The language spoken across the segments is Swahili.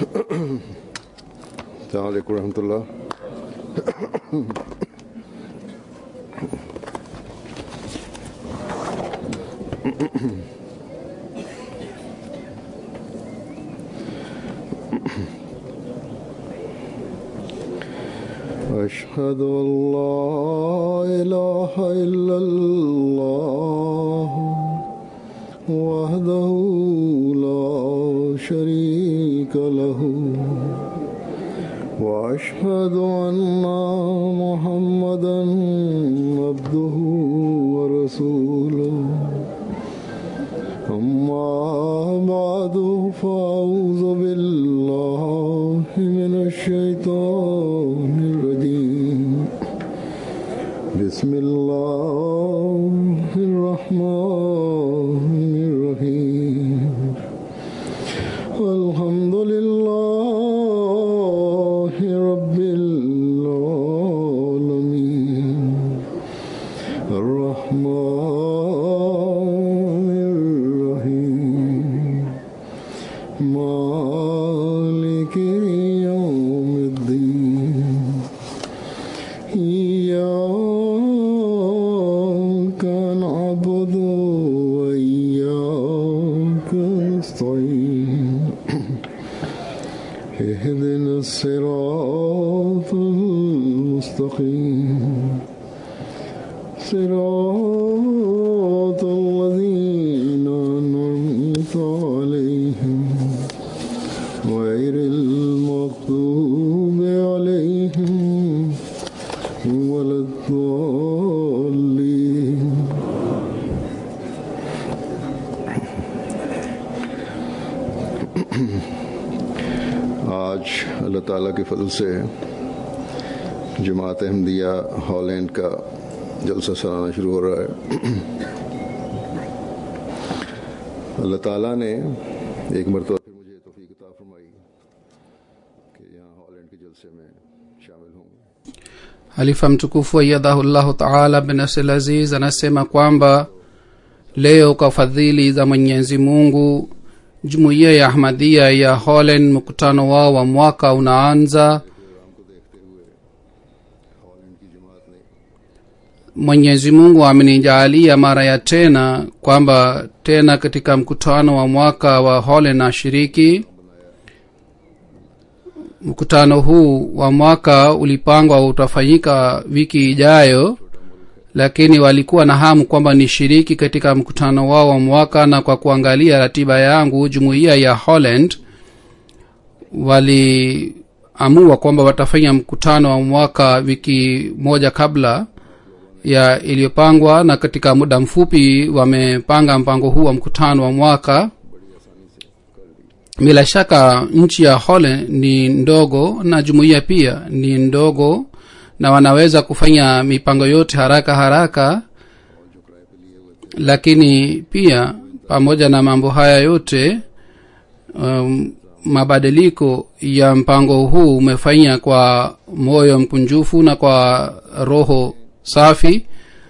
अलैक्म रहमतुल्लाह أشهد أن لا إله إلا الله وحده لا شريك له وأشهد أن محمدا عبده ورسوله أما بعد فأعوذ بالله من الشيطان الرجيم بسم الله الرحمن الرحيم الحمد لله رب العالمين الرحمن الرحيم مالك يوم الدين إياك نعبد وإياك نستعين اهدنا الصراط المستقيم صراط الذين أنعمت عليهم غير المغضوب عليهم ولا الضالين आज अल्लाह ताला के फजल से जमात अहमदिया हॉलैंड का जलसा सलाना शुरू हो रहा है अल्लाह ताला ने एक मरतबा फिर मुझे तोफ़ी किताब फरमाई कि यहाँ हॉलैंड के जलसे में शामिल हूँ halifa mtukufu aiyadhahullahu taala bin nasir aziz anasema kwamba leo kwa fadhili za mwenyezi mungu jumuiya ya ahmadia ya holland mkutano wao wa mwaka unaanza mwenyezi mungu amenijaalia mara ya tena kwamba tena katika mkutano wa mwaka wa holland nashiriki mkutano huu wa mwaka ulipangwa utafanyika wiki ijayo lakini walikuwa na hamu kwamba nishiriki katika mkutano wao wa mwaka na kwa kuangalia ratiba yangu jumuiya ya holland waliamua kwamba watafanya mkutano wa mwaka wiki moja kabla ya iliyopangwa na katika muda mfupi wamepanga mpango huu wa mkutano wa mwaka bila shaka nchi ya holland ni ndogo na jumuiya pia ni ndogo na wanaweza kufanya mipango yote haraka haraka lakini pia pamoja na mambo haya yote um, mabadiliko ya mpango huu umefanya kwa moyo mkunjufu na kwa roho safi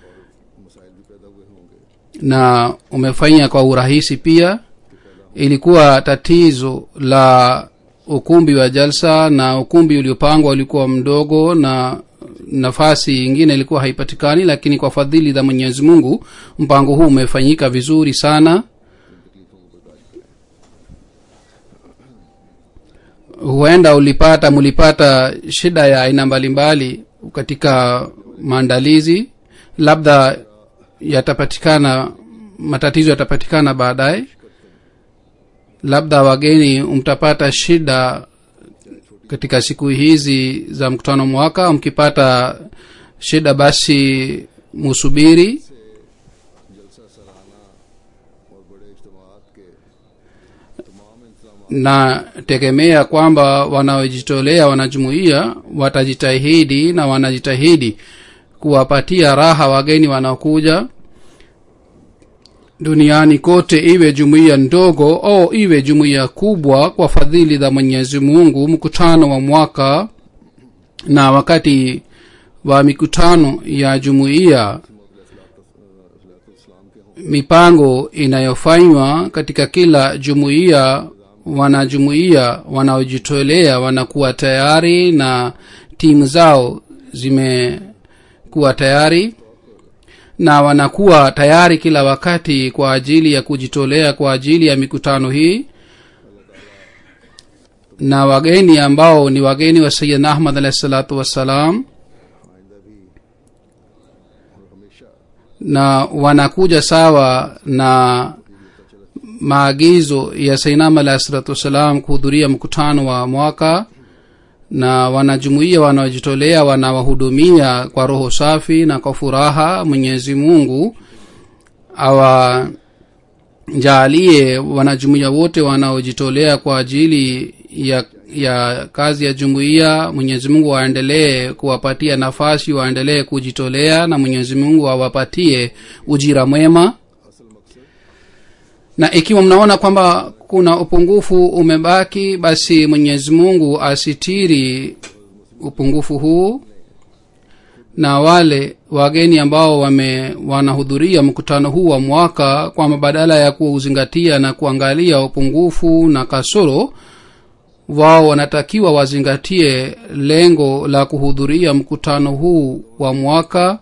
na umefanya kwa urahisi pia ilikuwa tatizo la ukumbi wa jalsa na ukumbi uliopangwa ulikuwa mdogo na nafasi ingine ilikuwa haipatikani lakini kwa fadhili za mwenyezi mungu mpango huu umefanyika vizuri sana huenda ulipata mulipata shida ya aina mbalimbali katika maandalizi labda yatapatikana matatizo yatapatikana baadaye labda wageni mtapata shida katika siku hizi za mkutano mwaka mkipata shida basi musubiri na tegemea kwamba wanaojitolea wanajumuia watajitahidi na wanajitahidi kuwapatia raha wageni wanaokuja duniani kote iwe jumuiya ndogo au iwe jumuiya kubwa kwa fadhili za mwenyezi mungu mkutano wa mwaka na wakati wa mikutano ya jumuiya mipango inayofanywa katika kila jumuiya wanajumuia wanaojitolea wanakuwa tayari na timu zao zimekuwa tayari na wanakuwa tayari kila wakati kwa ajili ya kujitolea kwa ajili ya mikutano hii na wageni ambao ni wageni wa sayidna ahmad alahi salatu wassalam na wanakuja sawa na maagizo ya sainam alahi salatu wassalam kuhudhuria mkutano wa mwaka na wanajumuia wanaojitolea wanawahudumia kwa roho safi na kwa furaha mwenyezi mungu awajaalie wanajumuia wote wanaojitolea kwa ajili ya ya kazi ya jumuiya mwenyezi mungu waendelee kuwapatia nafasi waendelee kujitolea na mwenyezi mungu awapatie ujira mwema na ikiwa mnaona kwamba kuna upungufu umebaki basi mwenyezi mungu asitiri upungufu huu na wale wageni ambao wame wanahudhuria mkutano huu wa mwaka kwamba badala ya kuuzingatia na kuangalia upungufu na kasoro wao wanatakiwa wazingatie lengo la kuhudhuria mkutano huu wa mwaka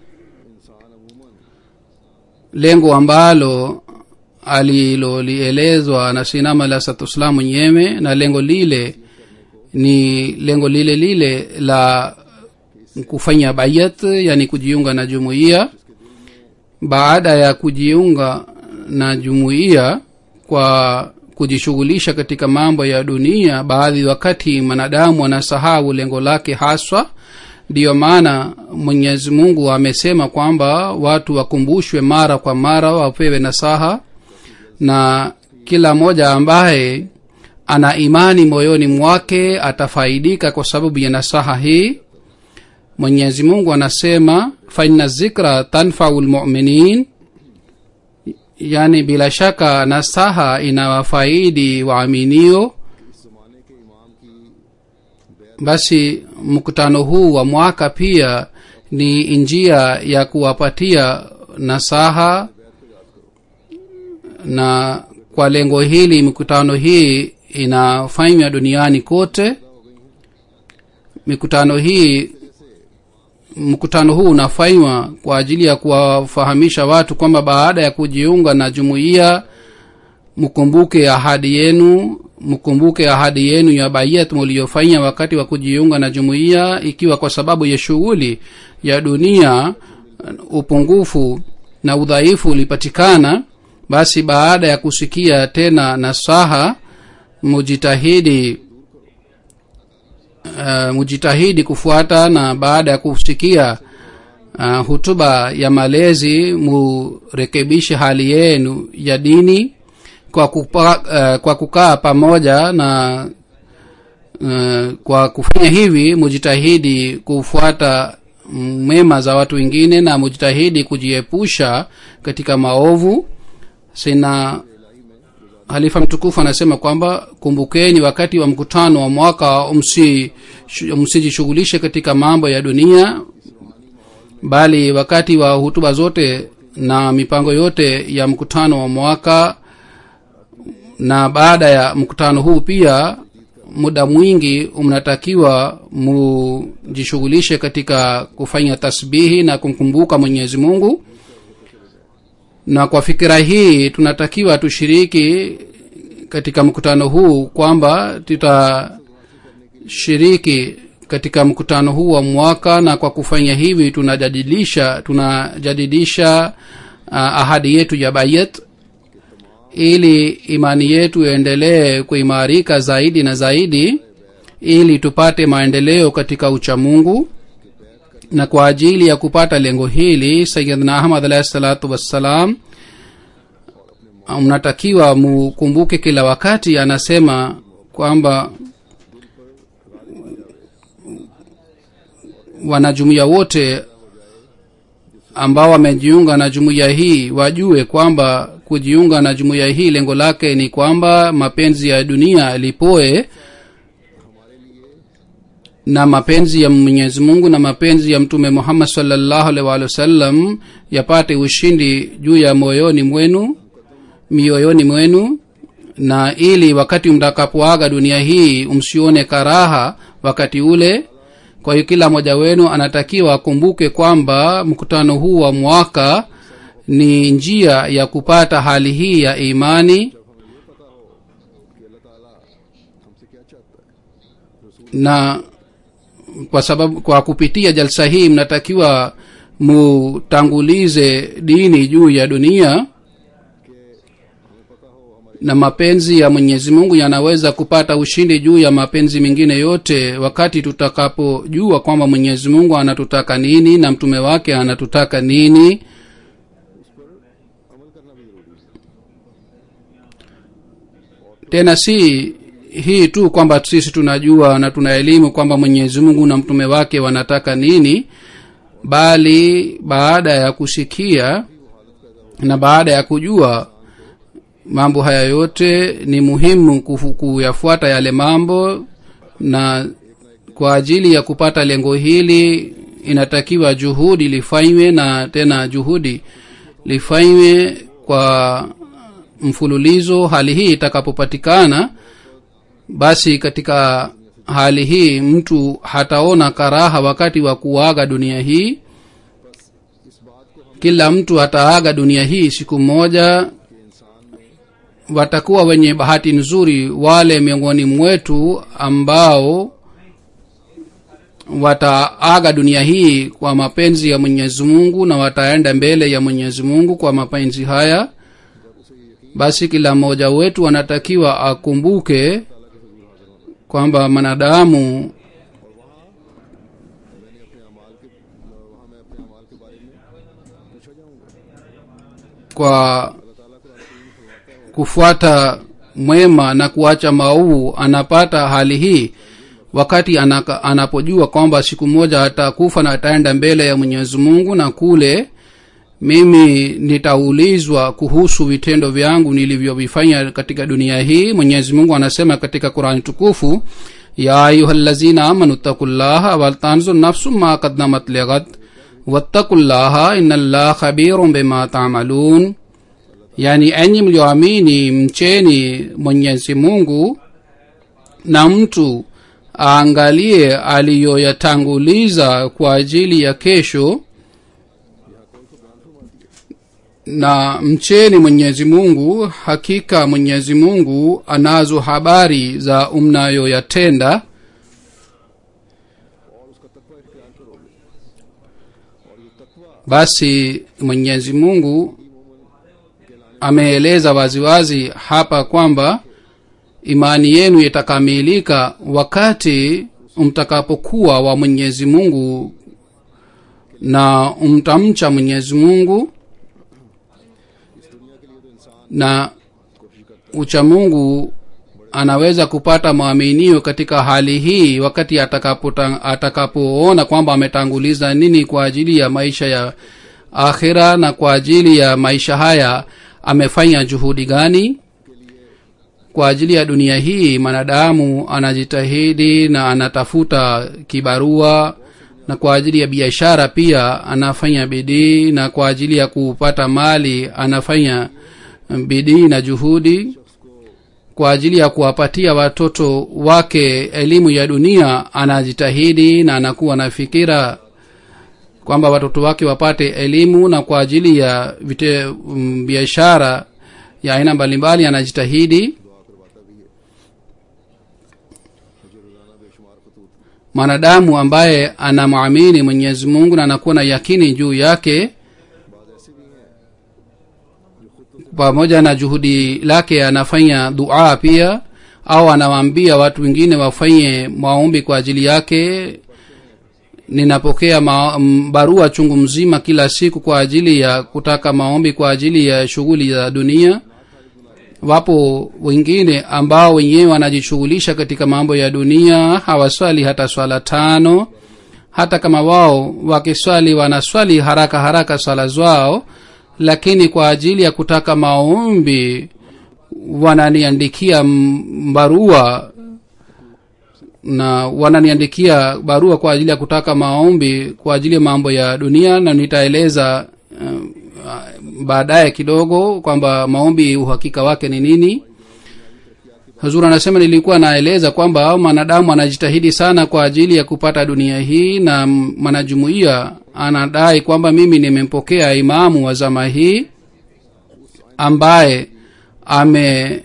lengo ambalo alilolielezwa na sinama la satuslam mwenyewe na lengo lile ni lengo lile lile la kufanya bayat yani kujiunga na jumuiya baada ya kujiunga na jumuiya kwa kujishughulisha katika mambo ya dunia baadhi wakati mwanadamu anasahau lengo lake haswa ndiyo maana mwenyezi mungu amesema kwamba watu wakumbushwe mara kwa mara wapewe nasaha na kila mmoja ambaye ana imani moyoni mwake atafaidika kwa sababu ya nasaha hii mwenyezi mungu anasema faina zikra tanfau lmuminin yani bila shaka nasaha inawafaidi waaminio basi mkutano huu wa mwaka pia ni njia ya kuwapatia nasaha na kwa lengo hili mikutano hii inafanywa duniani kote mikutano hii mkutano huu unafanywa kwa ajili ya kuwafahamisha watu kwamba baada ya kujiunga na jumuiya mkumbuke ahadi yenu mkumbuke ahadi yenu ya bayat muliyofanya wakati wa kujiunga na jumuiya ikiwa kwa sababu ya shughuli ya dunia upungufu na udhaifu ulipatikana basi baada ya kusikia tena nasaha mujitahidi uh, mujitahidi kufuata na baada ya kusikia uh, hutuba ya malezi murekebishe hali yenu ya dini kwa, kupa, uh, kwa kukaa pamoja na uh, kwa kufanya hivi mujitahidi kufuata mema za watu wengine na mujitahidi kujiepusha katika maovu sina halifa mtukufu anasema kwamba kumbukeni wakati wa mkutano wa mwaka msijishughulishe katika mambo ya dunia bali wakati wa hutuba zote na mipango yote ya mkutano wa mwaka na baada ya mkutano huu pia muda mwingi mnatakiwa mujishughulishe katika kufanya tasbihi na kumkumbuka mwenyezi mungu na kwa fikira hii tunatakiwa tushiriki katika mkutano huu kwamba tutashiriki katika mkutano huu wa mwaka na kwa kufanya hivi tunajadilisha tunajadidisha uh, ahadi yetu ya bayat ili imani yetu iendelee kuimarika zaidi na zaidi ili tupate maendeleo katika uchamungu na kwa ajili ya kupata lengo hili sayidna ahmad alahi salatu wassalam mnatakiwa mukumbuke kila wakati anasema kwamba wanajumuiya wote ambao wamejiunga na jumuiya hii wajue kwamba kujiunga na jumuiya hii lengo lake ni kwamba mapenzi ya dunia lipoe na mapenzi ya mwenyezi mungu na mapenzi ya mtume muhammad salllahu alaihi waalihi wasallam yapate ushindi juu ya moyoni mwenu mioyoni mwenu na ili wakati mtakapoaga dunia hii msione karaha wakati ule kwa hiyo kila mmoja wenu anatakiwa akumbuke kwamba mkutano huu wa mwaka ni njia ya kupata hali hii ya imani कि अल्लाह ताला हमसे क्या चाहता है na kwa sababu kwa kupitia jalsa hii mnatakiwa mutangulize dini juu ya dunia na mapenzi ya mwenyezi mungu yanaweza kupata ushindi juu ya mapenzi mengine yote wakati tutakapojua kwamba mwenyezi mungu anatutaka nini na mtume wake anatutaka nini tena si hii tu kwamba sisi tunajua na tuna elimu kwamba mwenyezi mungu na mtume wake wanataka nini bali baada ya kusikia na baada ya kujua mambo haya yote ni muhimu kufu- kuyafuata yale mambo na kwa ajili ya kupata lengo hili inatakiwa juhudi lifanywe na tena juhudi lifanywe kwa mfululizo hali hii itakapopatikana basi katika hali hii mtu hataona karaha wakati wa kuaga dunia hii kila mtu ataaga dunia hii siku moja watakuwa wenye bahati nzuri wale miongoni mwetu ambao wataaga dunia hii kwa mapenzi ya mwenyezi mungu na wataenda mbele ya mwenyezi mungu kwa mapenzi haya basi kila mmoja wetu anatakiwa akumbuke kwamba mwanadamu kwa kufuata mwema na kuacha maovu anapata hali hii wakati anaka, anapojua kwamba siku moja atakufa na ataenda mbele ya mwenyezi mungu na kule mimi nitaulizwa kuhusu vitendo vyangu nilivyovifanya katika dunia hii mwenyezi mungu anasema katika qurani tukufu ya ayuha lazina amanu takullaha waltanzur nafsu ma kaddamat lighat wattakullaha ina llah khabirun bima tamalun yani enyi mlioamini mcheni mwenyezi mungu na mtu aangalie aliyoyatanguliza kwa ajili ya kesho na mcheni mwenyezi mungu hakika mwenyezi mungu anazo habari za mnayoyatenda basi mwenyezi mungu ameeleza waziwazi hapa kwamba imani yenu itakamilika wakati mtakapokuwa wa mwenyezi mungu na mtamcha mwenyezi mungu na uchamungu anaweza kupata maaminio katika hali hii wakati atakapoona atakapo kwamba ametanguliza nini kwa ajili ya maisha ya akhira na kwa ajili ya maisha haya amefanya juhudi gani kwa ajili ya dunia hii mwanadamu anajitahidi na anatafuta kibarua na kwa ajili ya biashara pia anafanya bidii na kwa ajili ya kupata mali anafanya bidii na juhudi kwa ajili ya kuwapatia watoto wake elimu ya dunia anajitahidi na anakuwa na fikira kwamba watoto wake wapate elimu na kwa ajili ya vite um, biashara ya aina mbalimbali anajitahidi mwanadamu ambaye anamwamini mwenyezi mungu na anakuwa na yakini juu yake pamoja na juhudi lake anafanya dua pia au anawaambia watu wengine wafanye maombi kwa ajili yake ninapokea ma, m, barua chungu mzima kila siku kwa ajili ya kutaka maombi kwa ajili ya shughuli za dunia wapo wengine ambao wenyewe wanajishughulisha katika mambo ya dunia hawaswali hata swala tano hata kama wao wakiswali wanaswali haraka haraka swala zao lakini kwa ajili ya kutaka maombi wananiandikia barua na wananiandikia barua kwa ajili ya kutaka maombi kwa ajili ya mambo ya dunia na nitaeleza uh, baadaye kidogo kwamba maombi uhakika wake ni nini hazur anasema nilikuwa naeleza kwamba mwanadamu anajitahidi sana kwa ajili ya kupata dunia hii na mwanajumuiya anadai kwamba mimi nimempokea imamu wa zama hii ambaye ame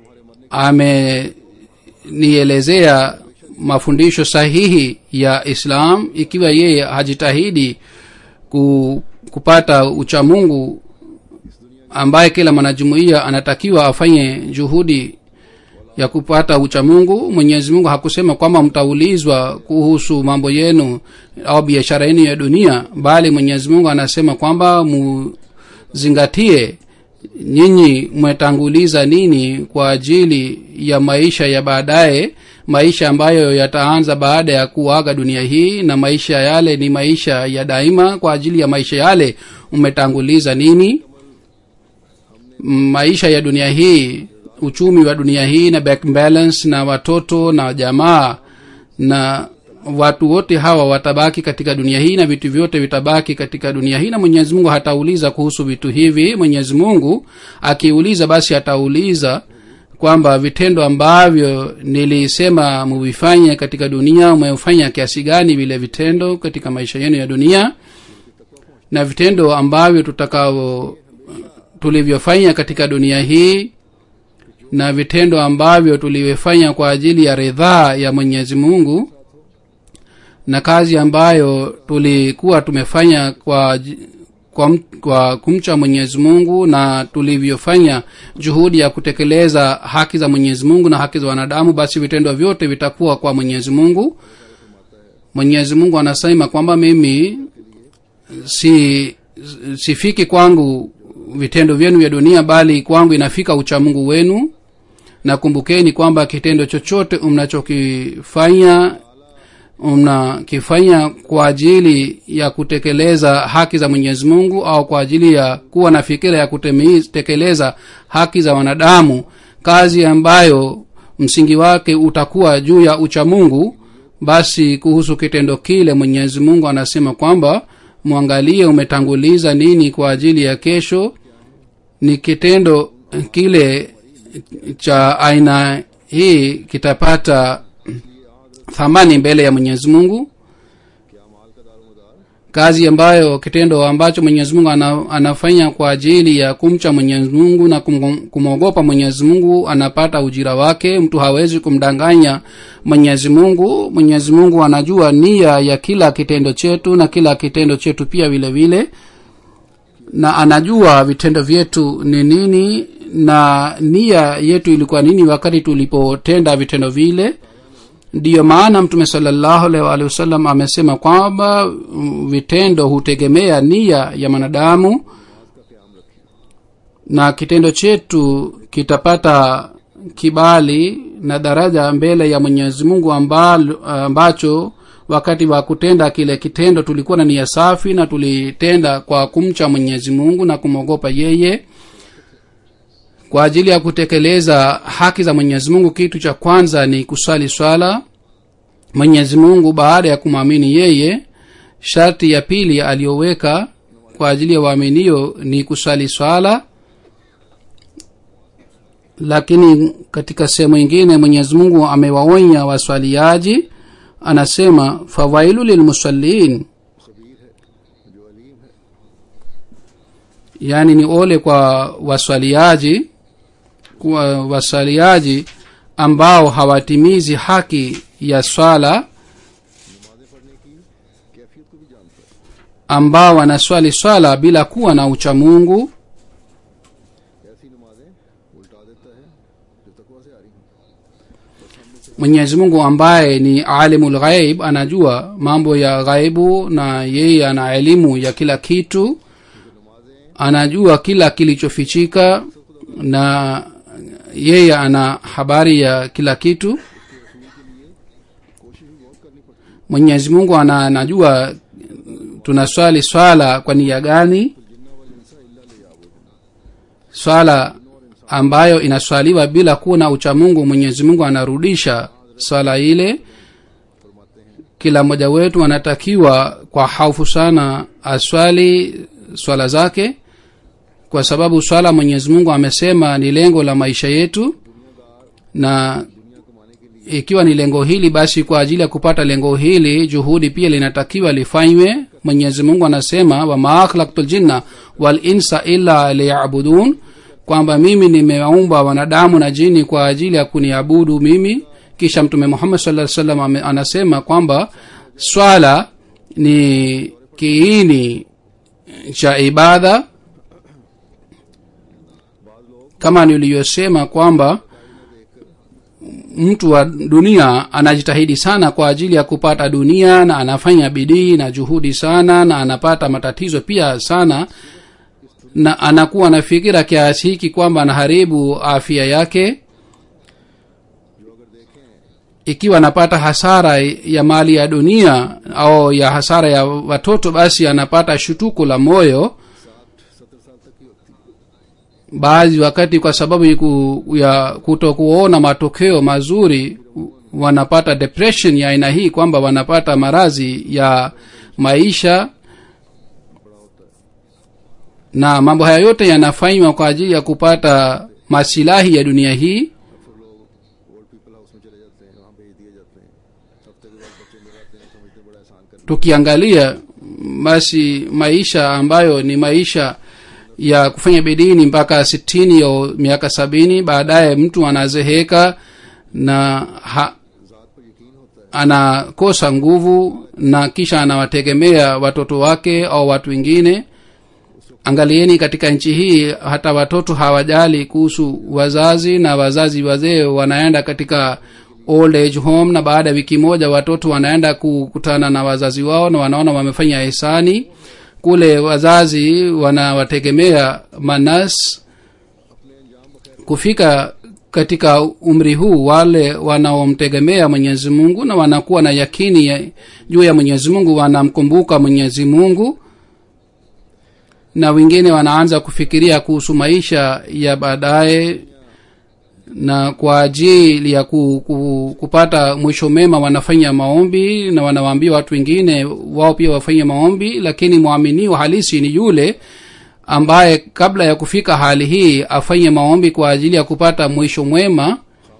amenielezea mafundisho sahihi ya islam ikiwa yeye hajitahidi ku, kupata uchamungu ambaye kila mwanajumuiya anatakiwa afanye juhudi ya kupata uchamungu mwenyezi mungu hakusema kwamba mtaulizwa kuhusu mambo yenu au biashara yenu ya dunia bali mwenyezi mungu anasema kwamba muzingatie nyinyi mmetanguliza nini kwa ajili ya maisha ya baadaye maisha ambayo yataanza baada ya kuaga dunia hii na maisha yale ni maisha ya daima kwa ajili ya maisha yale umetanguliza nini maisha ya dunia hii uchumi wa dunia hii na back balance na watoto na jamaa na watu wote hawa watabaki katika dunia hii na vitu vyote vitabaki katika dunia hii na mwenyezi mungu hatauliza kuhusu vitu hivi mwenyezi mungu akiuliza basi atauliza kwamba vitendo ambavyo nilisema muvifanye katika dunia umefanya kiasi gani vile vitendo katika maisha yenu ya dunia na vitendo ambavyo tutakao tulivyofanya katika dunia hii na vitendo ambavyo tulivyofanya kwa ajili ya ridhaa ya mwenyezi mungu na kazi ambayo tulikuwa tumefanya kwa kwa, kwa kumcha mwenyezi mungu na tulivyofanya juhudi ya kutekeleza haki za mwenyezi mungu na haki za wanadamu basi vitendo vyote vitakuwa kwa mwenyezi mungu mwenyezi mungu anasema kwamba mimi si sifiki kwangu vitendo vyenu vya dunia bali kwangu inafika uchamungu wenu na kumbukeni kwamba kitendo chochote mnachokifanya mnakifanya kwa ajili ya kutekeleza haki za mwenyezi mungu au kwa ajili ya kuwa na fikira ya kutekeleza haki za wanadamu kazi ambayo msingi wake utakuwa juu ya uchamungu basi kuhusu kitendo kile mwenyezi mungu anasema kwamba mwangalie umetanguliza nini kwa ajili ya kesho ni kitendo kile cha aina hii kitapata thamani mbele ya mwenyezi mungu kazi ambayo kitendo ambacho mwenyezi mungu ana, anafanya kwa ajili ya kumcha mwenyezi mungu na kum, kumwogopa mwenyezi mungu anapata ujira wake mtu hawezi kumdanganya mwenyezi mungu mwenyezi mungu anajua nia ya kila kitendo chetu na kila kitendo chetu pia vile vile na anajua vitendo vyetu ni nini na nia yetu ilikuwa nini wakati tulipotenda vitendo vile ndiyo maana mtume salallahu alaihi waalihi wasallam amesema kwamba vitendo hutegemea nia ya mwanadamu na kitendo chetu kitapata kibali na daraja mbele ya mwenyezi mungu ambacho wakati wa kutenda kile kitendo tulikuwa na nia safi na tulitenda kwa kumcha mwenyezi mungu na kumwogopa yeye kwa ajili ya kutekeleza haki za mwenyezi mungu kitu cha kwanza ni kusali swala mwenyezi mungu baada ya kumwamini yeye sharti ya pili aliyoweka kwa ajili ya waaminio ni kusali swala lakini katika sehemu ingine mwenyezi mungu amewaonya waswaliaji anasema fawailu lilmusallin yaani ni ole kwa waswaliaji kwa waswaliaji ambao hawatimizi haki ya swala ambao wanaswali swala bila kuwa na uchamungu mwenyezi mungu ambaye ni alimu lghaib anajua mambo ya ghaibu na yeye ana elimu ya kila kitu anajua kila kilichofichika na yeye ana habari ya kila kitu mwenyezi mungu ana anajua tunaswali swala kwa nia gani swala ambayo inaswaliwa bila kuwa na uchamungu mwenyezi mungu anarudisha swala ile kila mmoja wetu anatakiwa kwa haufu sana aswali swala zake kwa sababu swala mwenyezi mungu amesema ni lengo la maisha yetu na ikiwa ni lengo hili basi kwa ajili ya kupata lengo hili juhudi pia linatakiwa lifanywe mwenyezi mungu anasema wama akhlaktu ljinna walinsa illa liyabudun kwamba mimi nimewaumba wanadamu na jini kwa ajili ya kuniabudu mimi kisha mtume muhammad saa salam ame- anasema kwamba swala ni kiini cha ibada kama niliyosema kwamba mtu wa dunia anajitahidi sana kwa ajili ya kupata dunia na anafanya bidii na juhudi sana na anapata matatizo pia sana na anakuwa na fikira kiasi hiki kwamba anaharibu afya yake ikiwa anapata hasara ya mali ya dunia au ya hasara ya watoto basi anapata shutuko la moyo baadhi wakati kwa sababu iku, ya kutokuona matokeo mazuri wanapata depression ya aina hii kwamba wanapata maradhi ya maisha na mambo haya yote yanafanywa kwa ajili ya kupata masilahi ya dunia hii old people house में चले जाते हैं वहाँ भेज दिए जाते हैं हफ्ते के बाद बच्चे मिल आते हैं समझते हैं बड़ा एहसान कर tukiangalia basi maisha ambayo ni maisha ya kufanya bidii ni mpaka sitini au miaka sabini baadaye mtu anazeheka na ha, anakosa nguvu na kisha anawategemea watoto wake au watu wengine angalieni katika nchi hii hata watoto hawajali kuhusu wazazi na wazazi wazee wanaenda katika old age home na baada ya wiki moja watoto wanaenda kukutana na wazazi wao na wanaona wamefanya hisani kule wazazi wanawategemea manas kufika katika umri huu wale wanaomtegemea mwenyezi mungu na wanakuwa na yakini ya- juu ya mwenyezi mungu wanamkumbuka mwenyezi mungu na wengine wanaanza kufikiria kuhusu maisha ya baadaye na kwa ajili ya ku, ku, kupata mwisho mema wanafanya maombi na wanawaambia watu wengine wao pia wafanye maombi lakini mwaminio halisi ni yule ambaye kabla ya kufika hali hii afanye maombi kwa ajili ya kupata mwisho mwema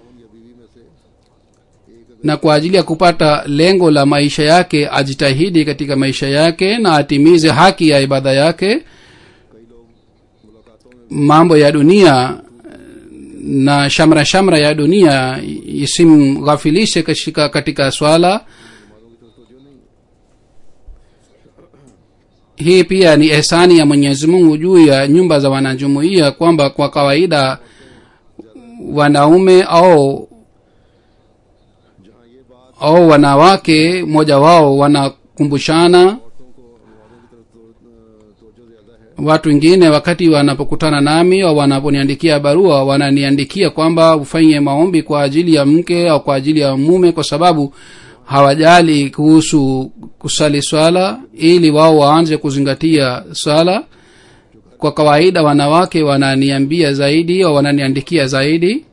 na kwa ajili ya kupata lengo la maisha yake ajitahidi katika maisha yake na atimize haki ya ibada yake mambo ya dunia na shamra shamra ya dunia isimghafilishe katika, katika swala hii pia ni ehsani ya mwenyezi mungu juu ya nyumba za wanajumuia kwamba kwa kawaida wanaume au au wanawake mmoja wao wanakumbushana watu wengine wakati wanapokutana nami au wanaponiandikia barua wananiandikia kwamba ufanye maombi kwa ajili ya mke au kwa ajili ya mume kwa sababu hawajali kuhusu kusali swala ili wao waanze kuzingatia swala kwa kawaida wanawake wananiambia zaidi au wananiandikia zaidi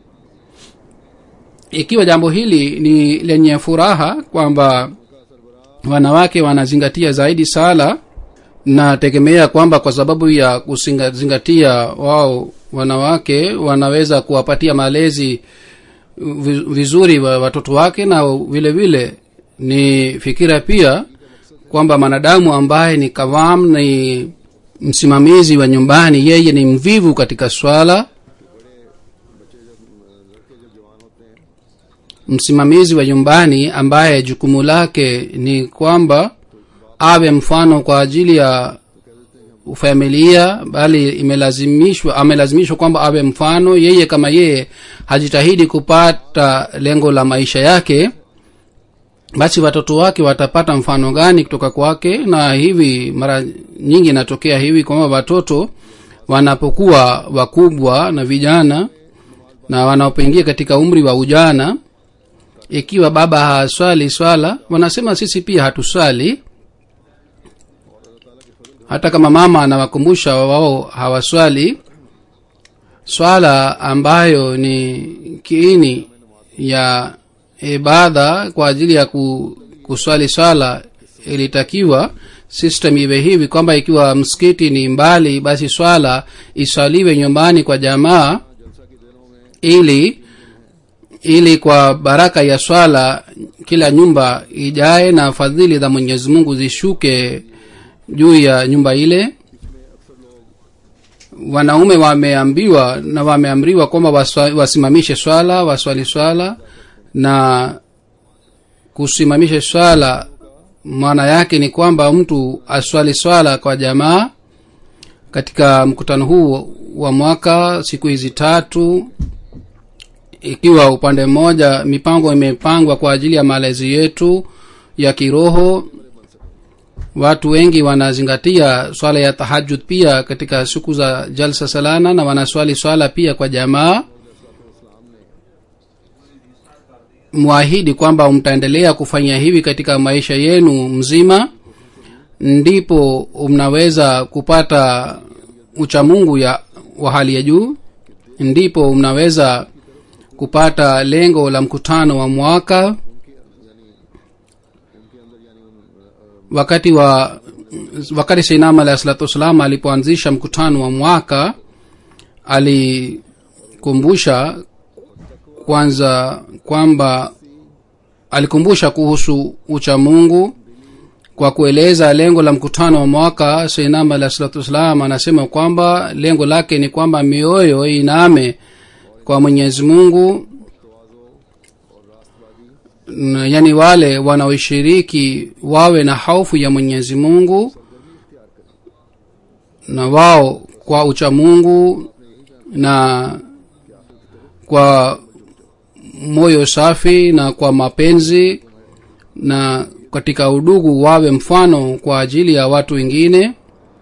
ikiwa jambo hili ni lenye furaha kwamba wanawake wanazingatia zaidi sala nategemea kwamba kwa sababu ya kuzingatia wao wanawake wanaweza kuwapatia malezi vi- vizuri wa watoto wake na vile vile ni fikira pia kwamba mwanadamu ambaye ni kavam ni msimamizi wa nyumbani yeye ni mvivu katika swala msimamizi wa nyumbani ambaye jukumu lake ni kwamba awe mfano kwa ajili ya familia bali imelazimishwa amelazimishwa kwamba awe mfano yeye kama yeye hajitahidi kupata lengo la maisha yake basi watoto wake watapata mfano gani kutoka kwake na hivi mara nyingi inatokea hivi kwamba watoto wanapokuwa wakubwa na vijana na wanapoingia katika umri wa ujana ikiwa baba haswali swala wanasema sisi pia hatuswali hata kama mama anawakumbusha wao hawaswali swala ambayo ni kiini ya ibada kwa ajili ya ku, kuswali swala ilitakiwa system iwe hivi kwamba ikiwa msikiti ni mbali basi swala iswaliwe nyumbani kwa jamaa ili ili kwa baraka ya swala kila nyumba ijae na fadhili za mwenyezi mungu zishuke juu ya nyumba ile wanaume wameambiwa na wameamriwa kwamba waswa- wasimamishe swala waswali swala na kusimamisha swala maana yake ni kwamba mtu aswali swala kwa jamaa katika mkutano huu wa mwaka siku hizi tatu ikiwa upande mmoja mipango imepangwa kwa ajili ya malezi yetu ya kiroho watu wengi wanazingatia swala ya tahajud pia katika siku za jalsa salana na wanaswali swala pia kwa jamaa mwahidi kwamba mtaendelea kufanya hivi katika maisha yenu mzima ndipo mnaweza kupata uchamungu ya wa hali ya juu ndipo mnaweza kupata lengo la mkutano wa mwaka wakati wa wakati seinam alahi salatu wassalam alipoanzisha mkutano wa mwaka alikumbusha kwanza kwamba alikumbusha kuhusu uchamungu kwa kueleza lengo la mkutano wa mwaka seinam alahi salatu wassalam anasema kwamba lengo lake ni kwamba mioyo iname kwa mwenyezi mungu N- yaani wale wanaoshiriki wawe na hofu ya mwenyezi mungu na wao kwa uchamungu na kwa moyo safi na kwa mapenzi na katika udugu wawe mfano kwa ajili ya watu wengine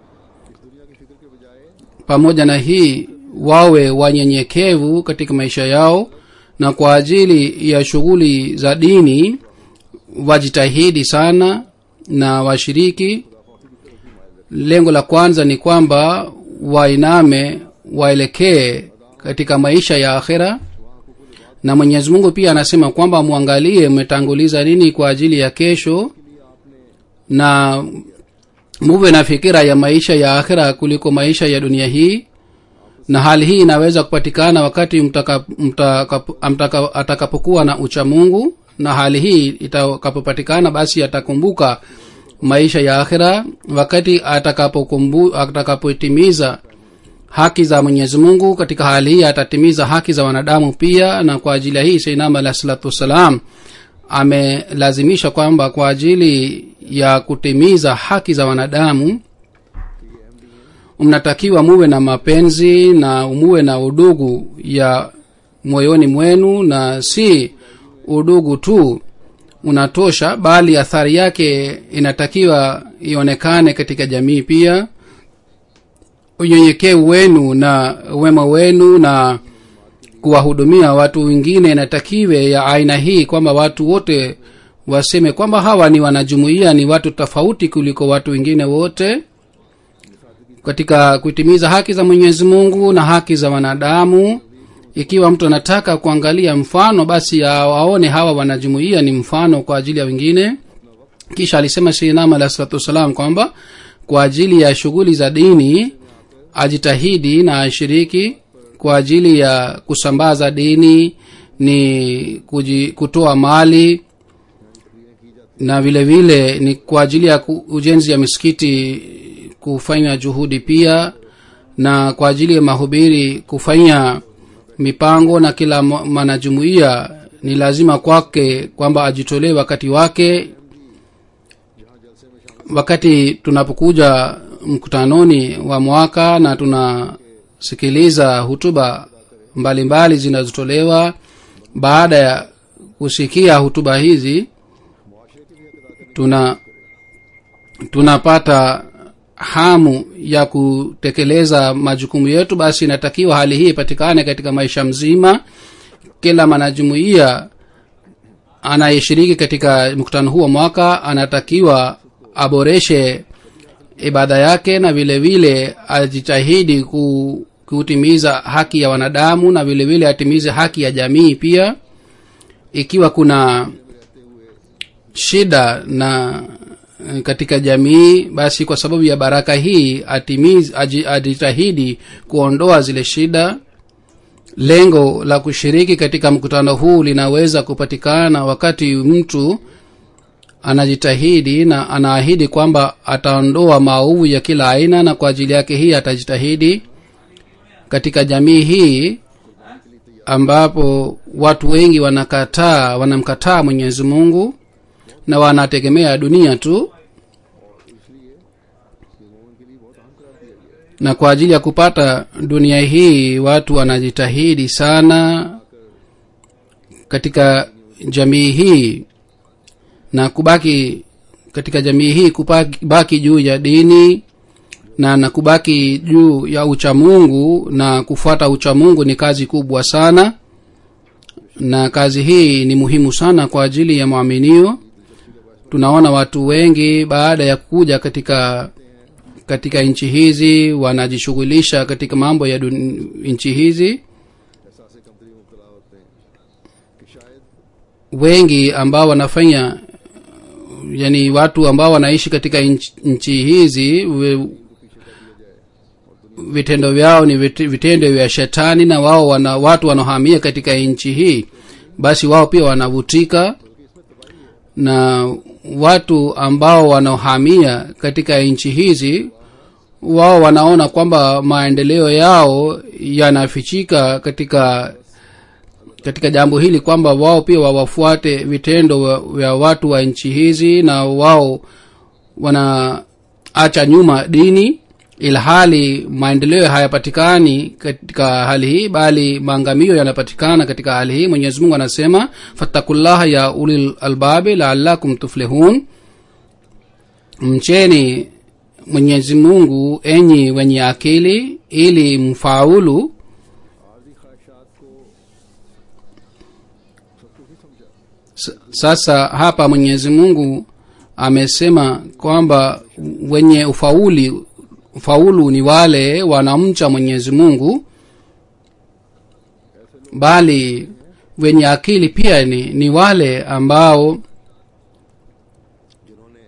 pamoja na hii wawe wanyenyekevu katika maisha yao na kwa ajili ya shughuli za dini wajitahidi sana na washiriki lengo la kwanza ni kwamba wainame waelekee katika maisha ya akhira na mwenyezi mungu pia anasema kwamba mwangalie mmetanguliza nini kwa ajili ya kesho na muwe na fikira ya maisha ya akhira kuliko maisha ya dunia hii na hali hii inaweza kupatikana wakati mtaka, mtaka, mtaka, atakapokuwa na ucha mungu na hali hii itakapopatikana basi atakumbuka maisha ya akhira wakati atakapokumbu- atakapotimiza haki za mwenyezi mungu katika hali hii atatimiza haki za wanadamu pia na kwa ajili ya hii seinam alah salatu wassalam amelazimisha kwamba kwa ajili ya kutimiza haki za wanadamu mnatakiwa muwe na mapenzi na muwe na udugu ya moyoni mwenu na si udugu tu unatosha bali athari yake inatakiwa ionekane katika jamii pia unyenyekevu wenu na wema wenu na kuwahudumia watu wengine inatakiwe ya aina hii kwamba watu wote waseme kwamba hawa ni wanajumuia ni watu tofauti kuliko watu wengine wote katika kutimiza haki za mwenyezi mungu na haki za wanadamu ikiwa mtu anataka kuangalia mfano basi awaone hawa wanajumuia ni mfano kwa ajili ya wengine kisha alisema shinam alahi salatu wassalam kwamba kwa ajili ya shughuli za dini ajitahidi na ashiriki kwa ajili ya kusambaza dini ni kuji, kutoa mali na vile vile ni kwa ajili ya ku- ujenzi ya misikiti kufanya juhudi pia na kwa ajili ya mahubiri kufanya mipango na kila mo- mwanajumuiya ni lazima kwake kwamba ajitolee wakati wake wakati tunapokuja mkutanoni wa mwaka na tunasikiliza hutuba mbalimbali zinazotolewa baada ya kusikia hutuba hizi tuna tunapata hamu ya kutekeleza majukumu yetu basi inatakiwa hali hii ipatikane katika maisha mzima kila mwanajumuiya anayeshiriki katika mkutano huu wa mwaka anatakiwa aboreshe ibada yake na vile vile ajitahidi ku, kutimiza haki ya wanadamu na vile vile atimize haki ya jamii pia ikiwa kuna shida na eh, katika jamii basi kwa sababu ya baraka hii atimiz, aji, ajitahidi kuondoa zile shida lengo la kushiriki katika mkutano huu linaweza kupatikana wakati mtu anajitahidi na anaahidi kwamba ataondoa maovu ya kila aina na kwa ajili yake hii atajitahidi katika jamii hii ambapo watu wengi wanakataa wanamkataa mwenyezi mungu na wanategemea dunia tu na kwa ajili ya kupata dunia hii watu wanajitahidi sana katika jamii hii na kubaki katika jamii hii kubaki juu ya dini na na kubaki juu ya uchamungu na kufuata uchamungu ni kazi kubwa sana na kazi hii ni muhimu sana kwa ajili ya mwaminio tunaona watu wengi baada ya kuja katika katika nchi hizi wanajishughulisha katika mambo ya dun- nchi hizi एहसास कमतरी मुबतला होते हैं कि शायद wengi ambao wanafanya yani watu ambao wanaishi katika nchi, nchi hizi we, vitendo vyao ni vit- vitendo vya shetani na wao wana watu wanaohamia katika nchi hii basi wao pia wanavutika na watu ambao wanaohamia katika nchi hizi wao wanaona kwamba maendeleo yao yanafichika katika katika jambo hili kwamba wao pia wawafuate vitendo wa- vya watu wa nchi hizi na wao wanaacha nyuma dini ilhali maendeleo hayapatikani katika hali hii bali maangamio yanapatikana katika hali hii mwenyezi mungu anasema fattakullaha ya ulil albabi laalakum tuflihun mcheni mwenyezi mungu enyi wenye akili ili mfaulu आर्जी ख्वाहिशात को सब कुछ नहीं समझा S- sasa hapa mwenyezi mungu amesema kwamba wenye ufauli ufaulu ni wale wanamcha mwenyezi mungu bali wenye akili pia ni, ni wale ambao जिन्होंने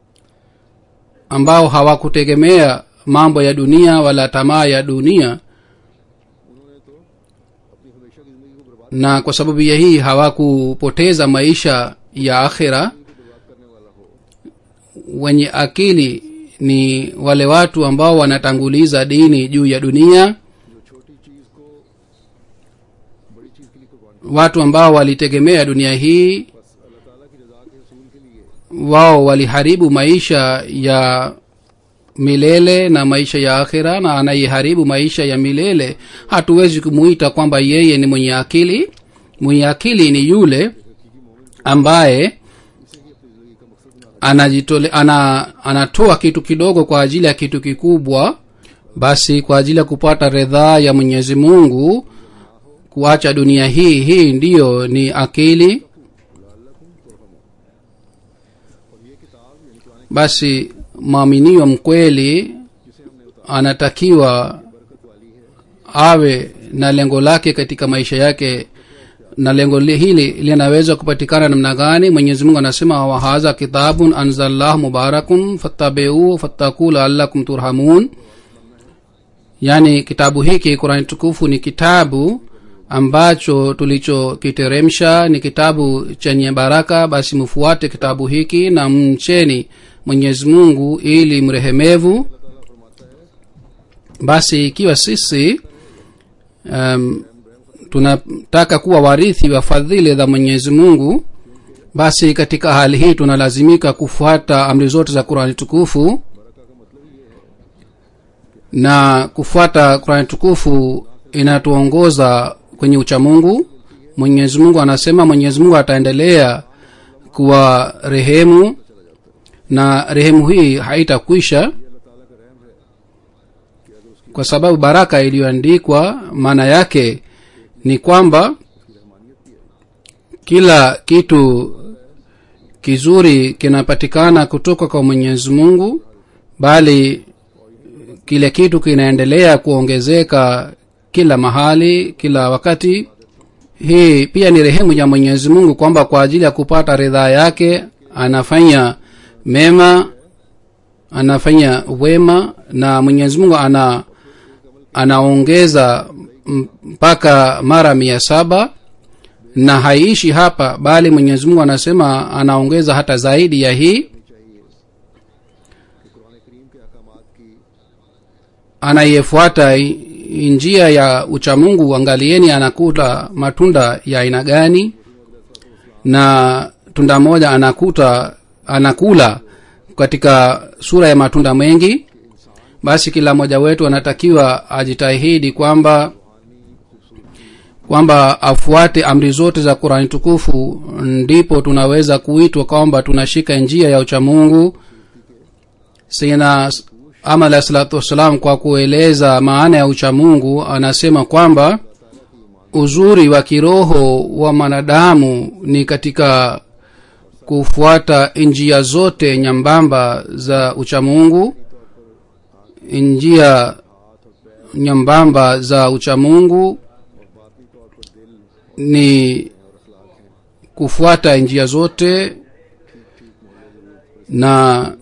ambao hawakutegemea mambo ya dunia wala tamaa ya dunia उन्होंने तो अपनी हमेशा की जिंदगी को बर्बाद na kwa sababu ya hii hawakupoteza maisha ya akhira को बर्बाद करने वाला हो wenye akili ni wale watu ambao wanatanguliza dini juu ya dunia जो छोटी चीज को बड़ी चीज के लिए कुर्बान watu ambao walitegemea dunia hii बस अल्लाह ताला की रजा के रसूल के लिए wao waliharibu maisha ya milele na maisha ya akhira na anaiharibu maisha ya milele hatuwezi kumuita kwamba yeye ni mwenye akili mwenye akili ni yule ambaye anajitole ana, anatoa kitu kidogo kwa ajili ya kitu kikubwa basi kwa ajili ya kupata redhaa ya mwenyezi mungu kuacha dunia hii hii ndiyo ni akili basi mwaminio mkweli anatakiwa awe na lengo lake katika maisha yake na lengo li- hili linaweza kupatikana namna gani mwenyezi mungu anasema wahadha kitabun anzallahu mubarakun fattabiuu fattakuu laalakum turhamun yaani kitabu hiki qurani tukufu ni kitabu ambacho tulichokiteremsha ni kitabu chenye baraka basi mfuate kitabu hiki na mcheni mwenyezi mungu ili mrehemevu basi ikiwa sisi um, tunataka kuwa warithi wa fadhili za mwenyezi mungu basi katika hali hii tunalazimika kufuata amri zote za qurani tukufu na kufuata qurani tukufu inatuongoza kwenye uchamungu mwenyezi mungu anasema mwenyezi mungu ataendelea kuwa rehemu na rehemu hii haitakwisha kwa sababu baraka iliyoandikwa maana yake ni kwamba kila kitu kizuri kinapatikana kutoka kwa mwenyezi mungu bali kile kitu kinaendelea kuongezeka kila mahali kila wakati hii pia ni rehemu ya mwenyezi mungu kwamba kwa ajili ya kupata ridhaa yake anafanya mema anafanya wema na mwenyezi mungu ana anaongeza m- mpaka mara mia saba na haiishi hapa bali mwenyezi mungu anasema anaongeza hata zaidi ya hii Quran करीम के अहकामात की anayefuata i- njia ya uchamungu angalieni anakula matunda ya aina gani na tunda moja anakuta anakula katika sura ya matunda mengi basi kila mmoja wetu anatakiwa ajitahidi kwamba kwamba afuate amri zote za qurani tukufu ndipo tunaweza kuitwa kwamba tunashika njia ya uchamungu sayidina ama alahi salatu wassalam kwa kueleza maana ya uchamungu anasema kwamba uzuri wa kiroho wa mwanadamu ni katika kufuata njia zote nyambamba za uchamungu njia nyambamba za uchamungu ni kufuata njia zote na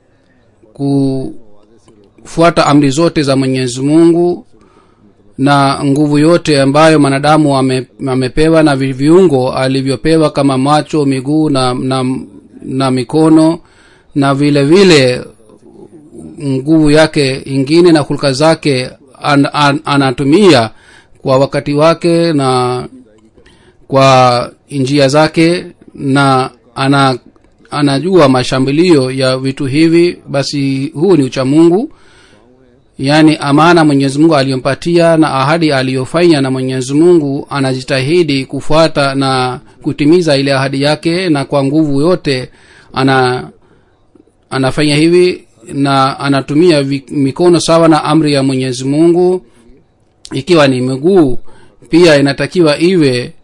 kufuata amri zote za mwenyezi mungu na nguvu yote ambayo mwanadamu ame, amepewa na vi- viungo alivyopewa kama macho miguu na, na, na mikono na vile vile nguvu yake ingine na hulka zake an, an, anatumia kwa wakati wake na kwa njia zake na ana anajua mashambulio ya vitu hivi basi huu ni uchamungu yaani amana mwenyezi mungu aliyompatia na ahadi aliyofanya na mwenyezi mungu anajitahidi kufuata na kutimiza ile ahadi yake na kwa nguvu yote ana anafanya hivi na anatumia vi- mikono sawa na amri ya mwenyezi mungu ikiwa ni miguu pia inatakiwa iwe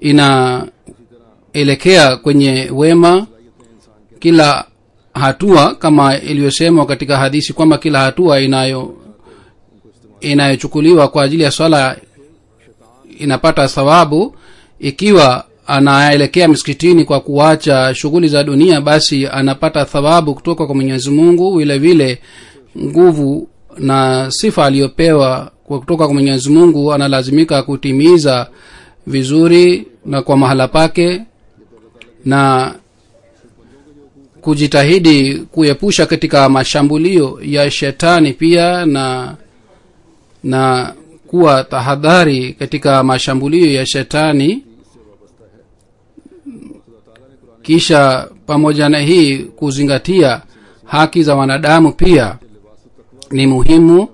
inaelekea kwenye wema kila hatua kama iliyosemwa katika hadithi kwamba kila hatua inayo inayochukuliwa kwa ajili ya swala inapata thawabu ikiwa anaelekea msikitini kwa kuacha shughuli za dunia basi anapata thawabu kutoka kwa mwenyezi mungu vile vile nguvu na sifa aliyopewa kwa kutoka kwa mwenyezi mungu analazimika kutimiza vizuri na kwa mahala pake na kujitahidi kuepusha katika mashambulio ya shetani pia na na kuwa tahadhari katika mashambulio ya shetani kisha pamoja na hii kuzingatia haki za wanadamu pia ni muhimu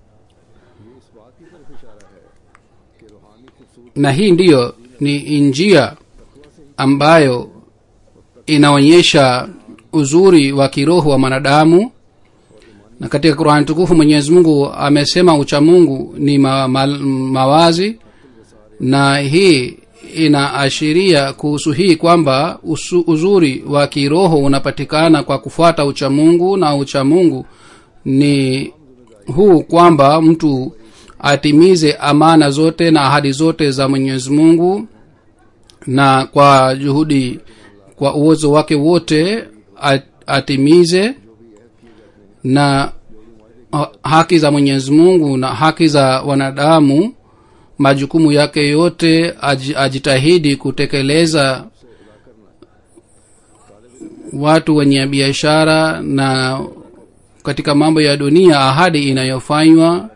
na hii ndiyo ni njia ambayo inaonyesha uzuri wa kiroho wa mwanadamu na katika qurani tukufu mwenyezi mungu amesema uchamungu ni ma, ma, mawazi na hii inaashiria kuhusu hii kwamba usu, uzuri wa kiroho unapatikana kwa kufuata uchamungu na uchamungu ni huu kwamba mtu atimize amana zote na ahadi zote za mwenyezi mungu na kwa juhudi kwa uwezo wake wote atimize na haki za mwenyezi mungu na haki za wanadamu majukumu yake yote aj, ajitahidi kutekeleza watu wenye biashara na katika mambo ya dunia ahadi inayofanywa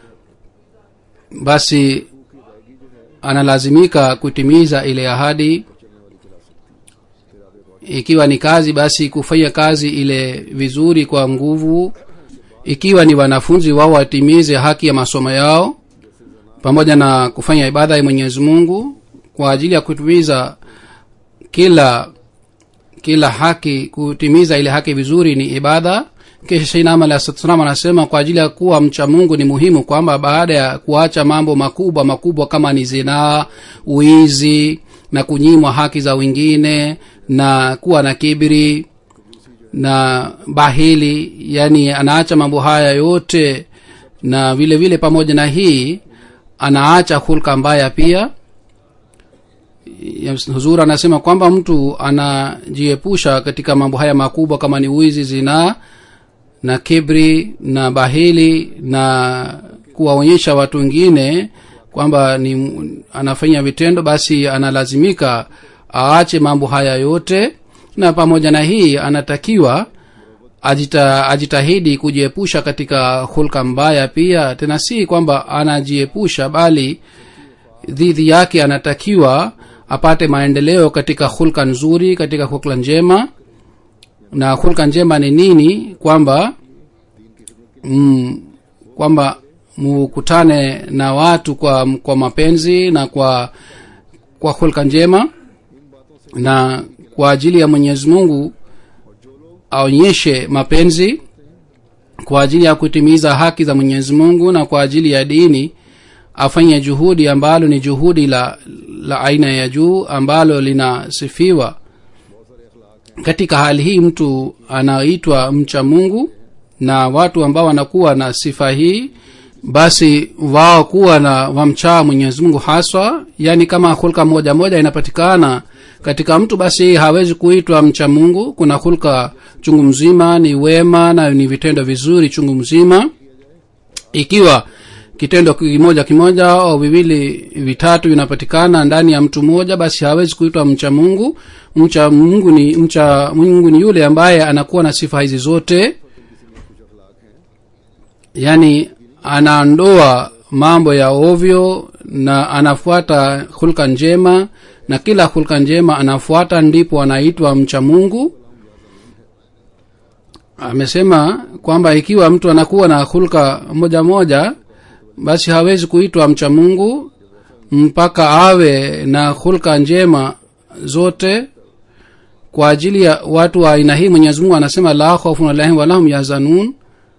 basi analazimika kutimiza ile ahadi ikiwa ni kazi basi kufanya kazi ile vizuri kwa nguvu ikiwa ni wanafunzi wao watimize haki ya masomo yao pamoja na kufanya ibada ya mwenyezi mungu kwa ajili ya kutimiza kila kila haki kutimiza ile haki vizuri ni ibada kisha shainama alahsalam anasema kwa ajili ya kuwa mcha mungu ni muhimu kwamba baada ya kuacha mambo makubwa makubwa kama ni zinaa uizi na kunyimwa haki za wengine na kuwa na kibiri na bahili yani anaacha mambo haya yote na vile vile pamoja na hii anaacha hulka mbaya pia huzur anasema kwamba mtu anajiepusha katika mambo haya makubwa kama ni wizi zinaa na kibri na bahili na kuwaonyesha watu wengine kwamba ni anafanya vitendo basi analazimika aache mambo haya yote na pamoja na hii anatakiwa ajita, ajitahidi kujiepusha katika hulka mbaya pia tena si kwamba anajiepusha bali dhidi yake anatakiwa apate maendeleo katika hulka nzuri katika hulka njema na hulka njema ni nini kwamba mm, kwamba mukutane na watu kwa kwa mapenzi na kwa kwa hulka njema na kwa ajili ya mwenyezi mungu aonyeshe mapenzi kwa ajili ya kutimiza haki za mwenyezi mungu na kwa ajili ya dini afanye juhudi ambalo ni juhudi la la aina ya juu ambalo linasifiwa katika hali hii mtu anaitwa mcha mungu na watu ambao wanakuwa na sifa hii basi wao kuwa na wamchaa mwenyezi mungu haswa yaani kama hulka moja moja inapatikana katika mtu basi hawezi kuitwa mcha mungu kuna hulka chungu mzima ni wema na ni vitendo vizuri chungu mzima ikiwa kitendo kimoja kimoja au viwili vitatu vinapatikana ndani ya mtu mmoja basi hawezi kuitwa mcha mungu mcha mungu ni mcha mungu ni yule ambaye anakuwa na sifa hizi zote yaani anaondoa mambo ya ovyo na anafuata hulka njema na kila hulka njema anafuata ndipo anaitwa mcha mungu amesema kwamba ikiwa mtu anakuwa na hulka moja moja basi hawezi kuitwa mcha mungu mpaka awe na hulka njema zote kwa ajili ya watu wa aina hii mwenyezi mungu anasema la khaufun alaihim walahum yahzanun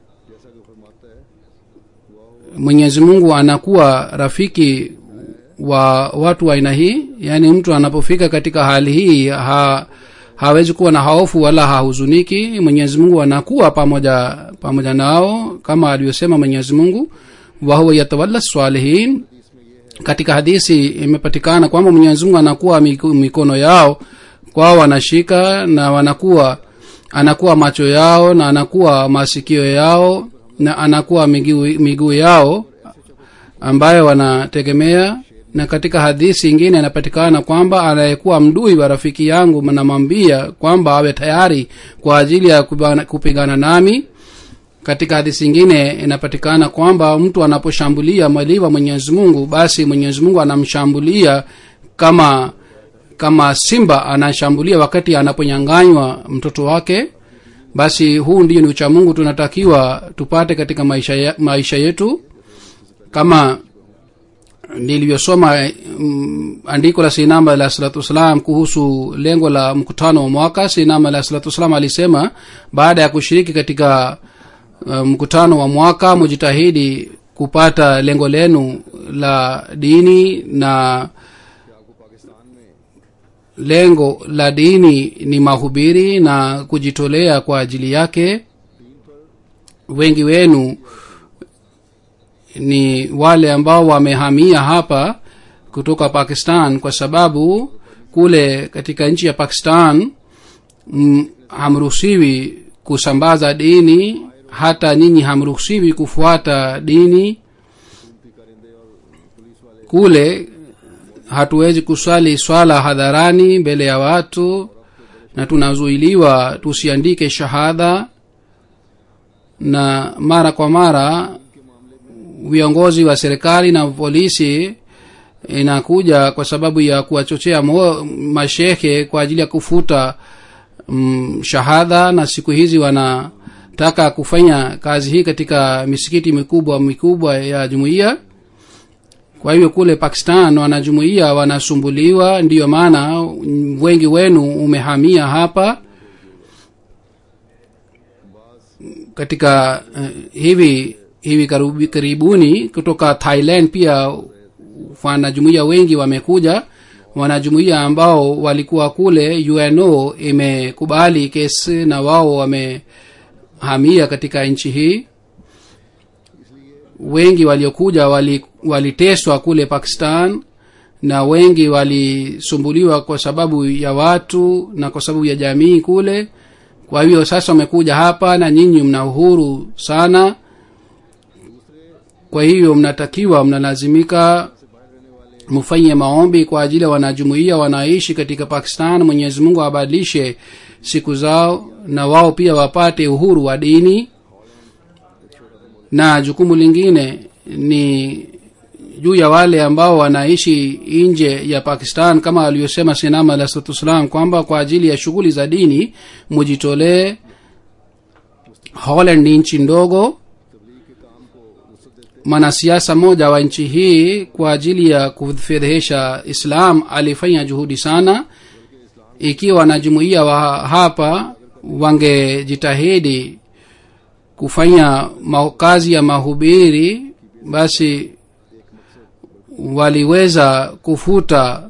mwenyezi mungu anakuwa rafiki wa watu wa aina hii yaani mtu anapofika katika hali hii ha, hawezi kuwa na hofu wala hahuzuniki mwenyezi mungu anakuwa pamoja pamoja nao kama alivyosema mwenyezi mungu wahuwa yatawalla salihin katika hadisi imepatikana kwamba mwenyezi mungu anakuwa mikono yao kwao wanashika na wanakuwa anakuwa macho yao na anakuwa masikio yao na anakuwa miguu miguu yao ambayo wanategemea na katika hadithi ingine inapatikana kwamba anayekuwa mdui wa rafiki yangu namwambia kwamba awe tayari kwa ajili ya kupigana nami katika hadithi ingine inapatikana kwamba mtu anaposhambulia mwali wa mwenyezi mungu basi mwenyezi mungu anamshambulia kama kama simba anashambulia wakati anaponyanganywa mtoto wake basi huu ndio ni uchamungu tunatakiwa tupate katika maisha, ya, maisha yetu kama nilivyosoma mm, andiko la sinama alah salatu wassalam kuhusu lengo la mkutano wa mwaka sinama alah salatu wassalam alisema baada ya kushiriki katika uh, mkutano wa mwaka mujitahidi kupata lengo lenu la dini na lengo la dini ni mahubiri na kujitolea kwa ajili yake wengi wenu ni wale ambao wamehamia hapa kutoka pakistan kwa sababu kule katika nchi ya pakistan m, hamruhusiwi kusambaza dini hata nyinyi hamruhusiwi kufuata dini kule hatuwezi kuswali swala hadharani mbele ya watu na tunazuiliwa tusiandike shahada na mara kwa mara viongozi wa serikali na polisi inakuja kwa sababu ya kuwachochea mashehe kwa ajili ya kufuta mm, shahada na siku hizi wanataka kufanya kazi hii katika misikiti mikubwa mikubwa ya jumuiya kwa hivyo kule pakistan wanajumuia wanasumbuliwa ndiyo maana wengi wenu umehamia hapa katika uh, hivi hivi karibu, karibuni kutoka thailand pia wanajumuia wengi wamekuja wanajumuia ambao walikuwa kule uno imekubali kesi na wao wamehamia katika nchi hii wengi waliokuja waliteswa wali kule pakistan na wengi walisumbuliwa kwa sababu ya watu na kwa sababu ya jamii kule kwa hivyo sasa wamekuja hapa na nyinyi mna uhuru sana kwa hivyo mnatakiwa mnalazimika mfanye maombi kwa ajili ya wanajumuia wanaishi katika pakistan mwenyezi mungu abadilishe siku zao na wao pia wapate uhuru wa dini na jukumu lingine ni juu ya wale ambao wanaishi nje ya pakistan kama aliyosema sinama alahsatuwassalam kwamba kwa ajili ya shughuli za dini mujitolee holland ni nchi ndogo mwanasiasa mmoja wa nchi hii kwa ajili ya kufedhehesha islam alifanya juhudi sana ikiwa wanajumuia wa hapa wangejitahidi kufanya ma- kazi ya mahubiri basi waliweza kufuta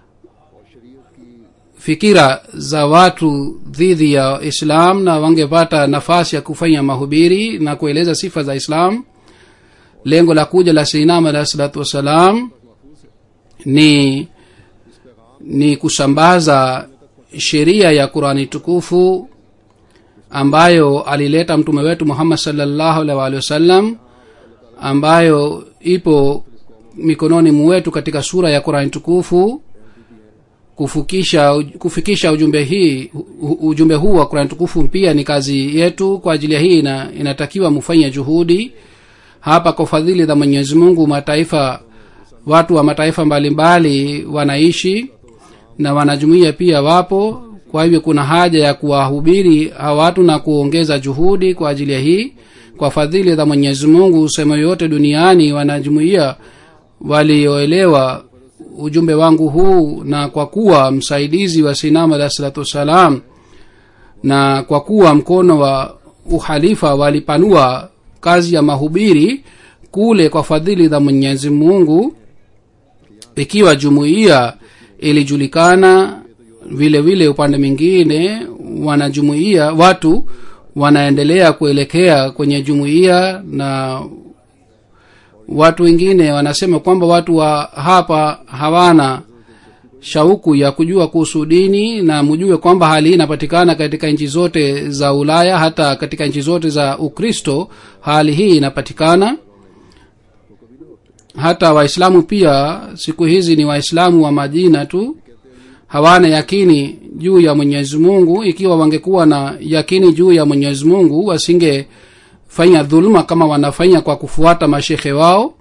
fikira za watu dhidi ya islam na wangepata nafasi ya kufanya mahubiri na kueleza sifa za islam lengo la kuja la seinam alahi salatu wassalam ni ni kusambaza sheria ya qurani tukufu ambayo alileta mtume wetu muhammad salllahu alaihi waalihi wasallam ambayo ipo mikononi mwetu katika sura ya qurani tukufu kufukisha kufikisha ujumbe hii u- ujumbe huu wa qurani tukufu pia ni kazi yetu kwa ajili ya hii ina, inatakiwa mufanye juhudi hapa kwa fadhili za mwenyezi mungu mataifa watu wa mataifa mbalimbali wanaishi na wanajumuia pia wapo kwa hivyo kuna haja ya kuwahubiri hawa watu na kuongeza juhudi kwa ajili ya hii kwa fadhili za mwenyezi mungu sehemu yoyote duniani wanajumuia walioelewa ujumbe wangu huu na kwa kuwa msaidizi wa sinam alahi salatu wassalam na kwa kuwa mkono wa uhalifa walipanua kazi ya mahubiri kule kwa fadhili za mwenyezi mungu ikiwa jumuiya ilijulikana vile vile upande mwingine wanajumuia watu wanaendelea kuelekea kwenye jumuiya na watu wengine wanasema kwamba watu wa hapa hawana shauku ya kujua kuhusu dini na mjue kwamba hali hii inapatikana katika nchi zote za ulaya hata katika nchi zote za ukristo hali hii inapatikana hata waislamu pia siku hizi ni waislamu wa majina tu hawana yakini juu ya mwenyezi mungu ikiwa wangekuwa na yakini juu ya mwenyezi mungu wasingefanya dhuluma kama wanafanya kwa kufuata mashekhe wao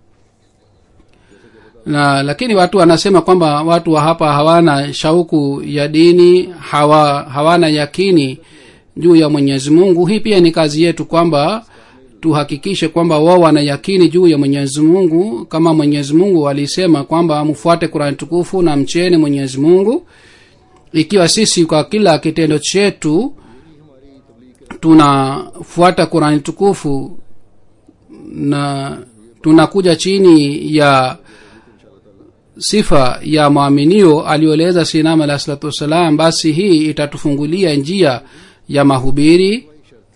na lakini watu wanasema kwamba watu wa hapa hawana shauku ya dini hawa hawana yakini juu ya mwenyezi mungu hii pia ni kazi yetu kwamba tuhakikishe kwamba wao wana yakini juu ya mwenyezi mungu kama mwenyezi mungu alisema kwamba mfuate kurani tukufu na mcheni mwenyezi mungu ikiwa sisi kwa kila kitendo chetu tunafuata kurani tukufu na tunakuja chini ya sifa ya mwaminio aliyoeleza sinam alahi salatu wassalam basi hii itatufungulia njia ya mahubiri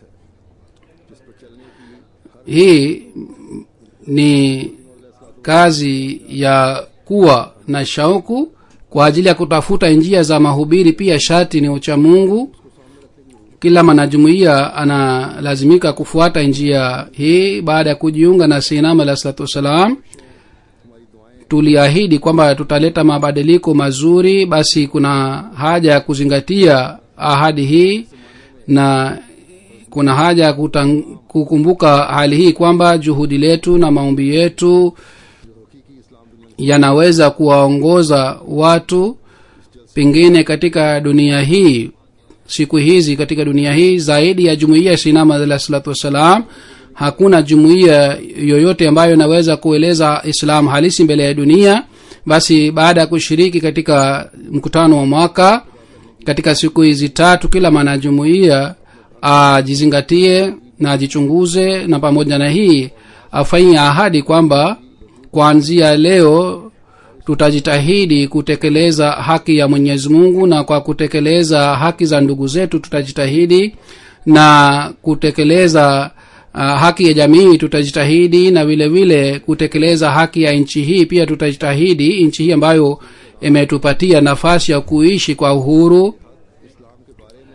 hii ni kazi ya kuwa na shauku kwa ajili ya kutafuta njia za mahubiri pia shati ni ucha mungu kila mwanajumuiya analazimika kufuata njia hii baada ya kujiunga na sinam alah salatu wassalam tuliahidi kwamba tutaleta mabadiliko mazuri basi kuna haja ya kuzingatia ahadi hii na kuna haja ya kutang, kukumbuka hali hii kwamba juhudi letu na maombi yetu yanaweza kuwaongoza watu pengine katika dunia hii siku hizi katika dunia hii zaidi ya jumuiya sinama alah salatu wassalam hakuna jumuiya yoyote ambayo inaweza kueleza islam halisi mbele ya dunia basi baada ya kushiriki katika mkutano wa mwaka katika siku hizi tatu kila mwanajumuiya ajizingatie na ajichunguze na pamoja na hii afanyie ahadi kwamba kuanzia leo tutajitahidi kutekeleza haki ya mwenyezi mungu na kwa kutekeleza haki za ndugu zetu tutajitahidi na kutekeleza uh, haki ya jamii tutajitahidi na vile vile kutekeleza haki ya nchi hii pia tutajitahidi nchi hii ambayo imetupatia nafasi ya kuishi kwa uhuru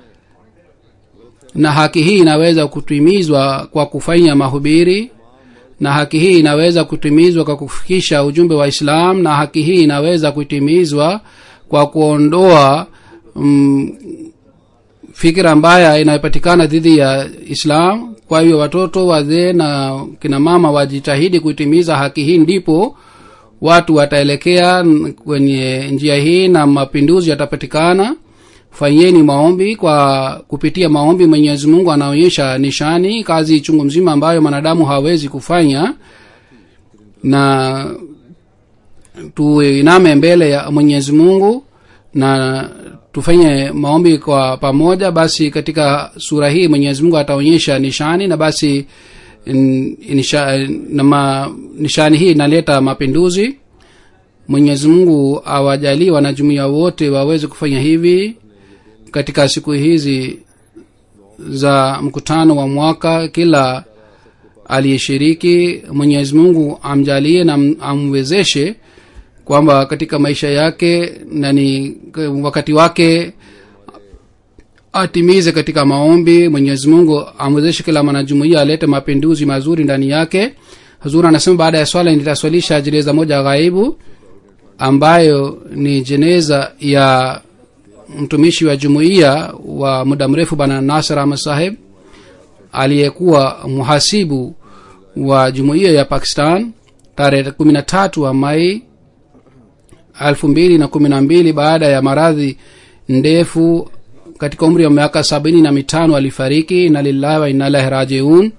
na haki hii inaweza kutimizwa kwa kufanya mahubiri na haki hii inaweza kutimizwa kwa kufikisha ujumbe wa islam na haki hii inaweza kutimizwa kwa kuondoa mm, fikira mbaya inayopatikana dhidi ya islam kwa hivyo watoto wazee na kina mama wajitahidi kuitimiza haki hii ndipo watu wataelekea n- kwenye njia hii na mapinduzi yatapatikana fanyeni maombi kwa kupitia maombi mwenyezi mungu anaonyesha nishani kazi chungu mzima ambayo mwanadamu hawezi kufanya na tuiname mbele ya mwenyezi mungu na tufanye maombi kwa pamoja basi katika sura hii mwenyezi mungu ataonyesha nishani na basi n- nisha, na ma, nishani hii inaleta mapinduzi mwenyezi mungu awajalii wanajumuia wote waweze kufanya hivi katika siku hizi za mkutano wa mwaka kila aliyeshiriki mwenyezi mungu amjalie na am- amwezeshe kwamba katika maisha yake nani wakati wake atimize katika maombi mwenyezi mungu amwezeshe kila mwanajumuia alete mapinduzi mazuri ndani yake huzuri anasema baada ya swala nitaswalisha jeneza moja ghaibu ambayo ni jeneza ya mtumishi wa jumuiya wa muda mrefu bana nasir ahmad saheb aliyekuwa mhasibu wa jumuiya ya pakistan tarehe kumi na tatu wa mai elfu mbili na kumi na mbili baada ya maradhi ndefu katika umri wa miaka sabini na mitano alifariki ina lillahi wa inalahi rajiun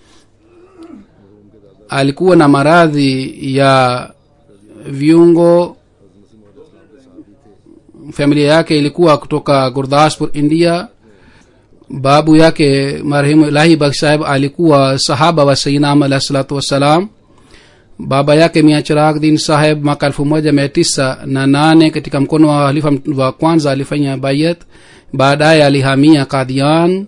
alikuwa na maradhi ya viungo familia yake ilikuwa kutoka gurdaspur india babu yake marehemu ilahi baksh saheb alikuwa sahaba wa sainam alah salatu wassalam baba yake mia chirag din saheb mwaka elfu moja mia tisa na nane katika mkono wa halifa wa kwanza alifanya bayat baadaye alihamia kadian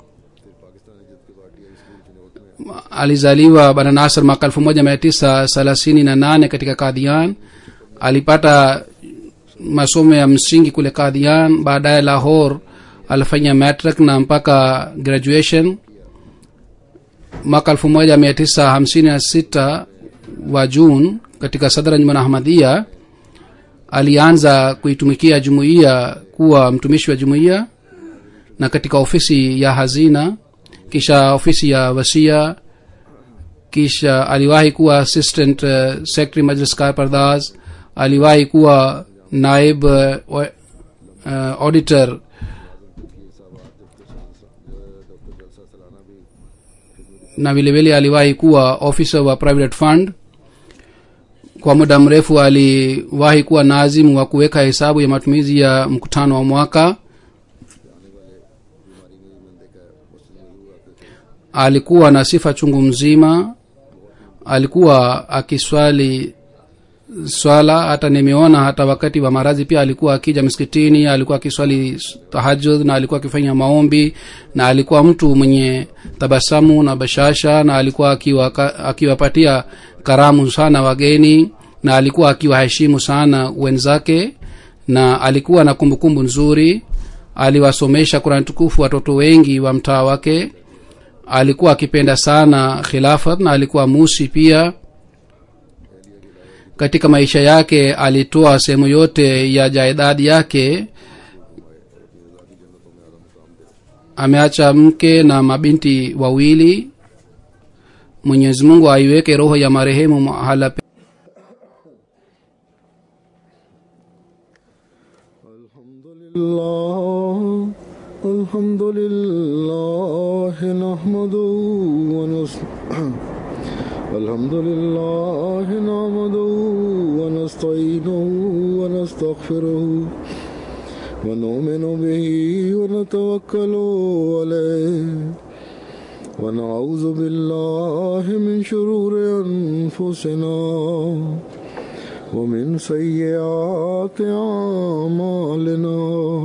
alizaliwa bana nasr mwaka elfu moja mia tisa thelathini na nane katika kadian alipata masomo ya msingi kule kadian baadaye lahore alifanya matric na mpaka graduation mwaka elfu moja mia tisa hamsini na sita wa june katika sadranjman ahmadia alianza kuitumikia jumuiya kuwa mtumishi wa jumuiya na katika ofisi ya hazina kisha ofisi ya wasia kisha aliwahi kuwa assistant uh, secretary majlis kar pardas aliwahi kuwa naib uh, uh, auditor na vilevile aliwahi kuwa officer wa private fund kwa muda mrefu aliwahi kuwa nazimu wa kuweka hesabu ya matumizi ya mkutano wa mwaka alikuwa na sifa chungu mzima alikuwa akiswali swala hata nimeona hata wakati wa maradhi pia alikuwa akija msikitini alikuwa akiswali tahajud na alikuwa akifanya maombi na alikuwa mtu mwenye tabasamu na bashasha na alikuwa akiwa- akiwapatia karamu sana wageni na alikuwa akiwaheshimu sana wenzake na alikuwa na kumbukumbu nzuri aliwasomesha kurani tukufu watoto wengi wa mtaa wake alikuwa akipenda sana khilafat na alikuwa musi pia katika maisha yake alitoa sehemu yote ya jaidadi yake ameacha mke na mabinti wawili mwenyezi mungu aiweke roho ya marehemu mahala pe- الحمد لله الحمد لله نحمده ونس الحمد لله نحمده ونستعينه ونستغفره ونؤمن به ونتوكل عليه ونعوذ بالله من شرور أنفسنا ومن سيئات أعمالنا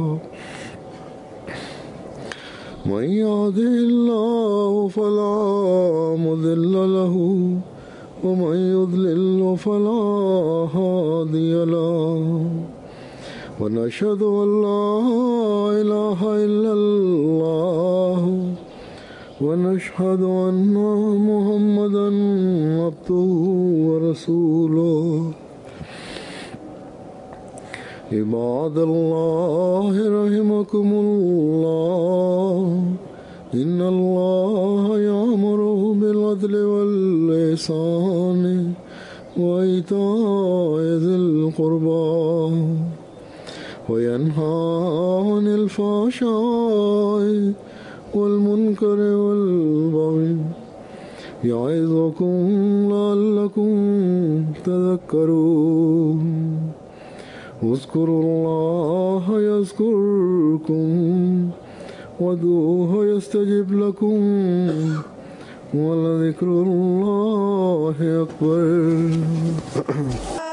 من يهده الله فلا مضل له ومن يضلل فلا هادي له ونشهد أن لا إله إلا الله ونشهد أن محمدا عبده ورسوله عباد الله رحمكم الله إن الله يأمر بالعدل والإحسان وإيتاء ذي القربى وينهى عن الفحشاء والمنكر والبغي يعظكم لعلكم تذكرون اذكروا الله يذكركم وادعوه يستجب لكم ولذكر الله أكبر